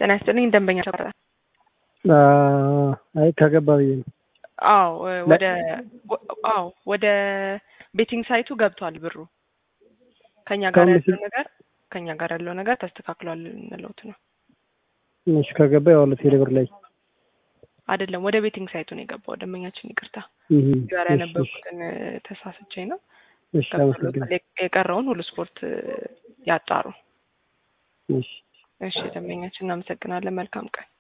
ጤና ይስጥልኝ ደንበኛ ተቆረጠ። አይ ከገባ ብዬ ነው። አዎ ወደ አዎ ወደ ቤቲንግ ሳይቱ ገብቷል ብሩ። ከኛ ጋር ያለው ነገር ከኛ ጋር ያለው ነገር ተስተካክሏል እንለውት ነው። እሺ ከገባ ያው ቴሌብር ላይ አይደለም ወደ ቤቲንግ ሳይቱ ነው የገባው። ደንበኛችን ይቅርታ እህ ጋር ያነበብኩትን ተሳስቼ ነው። እሺ አመሰግናለሁ። የቀረውን ሁሉ ስፖርት ያጣሩ። እሺ እሺ ደንበኛችን እናመሰግናለን። መልካም ቀን